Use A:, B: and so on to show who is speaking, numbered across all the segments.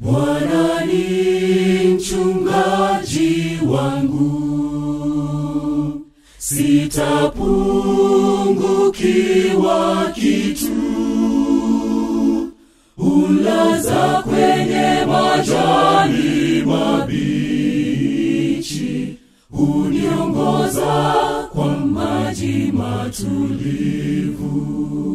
A: Bwana ni mchungaji wangu, sitapungukiwa kitu. Ulaza kwenye majani mabichi, huniongoza kwa maji matulivu.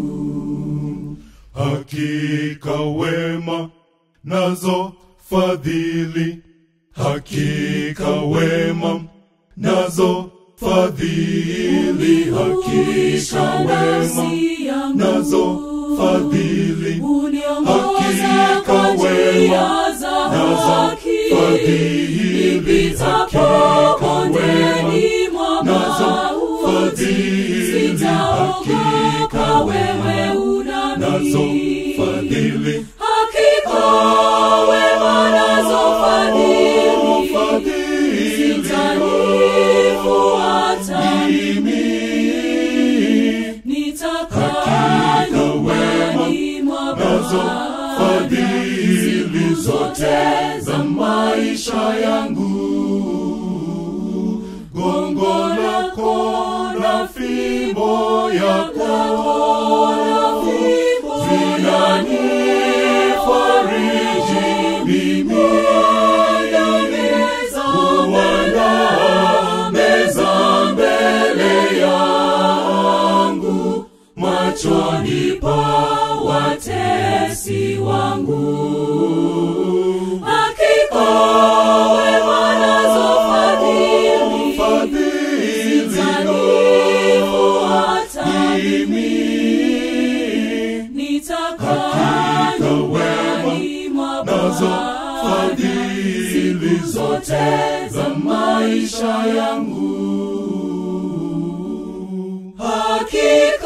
B: Hakika wema nazo fadhili, hakika wema nazo fadhili, hakika wema nazo fadhili, hakika wema nazo fadhili, hakika wema nazo fadhili, hakika
A: wewe
B: nazo
A: unami
B: fadhili,
A: hakika wema nazo fadhili
B: fadhili
A: zitanifuata
B: mimi
A: nitakaa
B: Hakika
A: nyumbani mwa
B: nazo
A: Bwana
B: fadhili
A: siku
B: zote za maisha yangu. Gongo lako na fimbo yako vinanifariji mimi. Uandaa meza mbele yangu machoni pa
A: watesi wangu hakika wema nazo fadhili
B: fadhili
A: zitanifuata
B: mimi.
A: nitakaa
B: Hakika
A: nyumbani mwa
B: nazo
A: Bwana
B: fadhili
A: siku
B: zote za maisha yangu.
A: hakika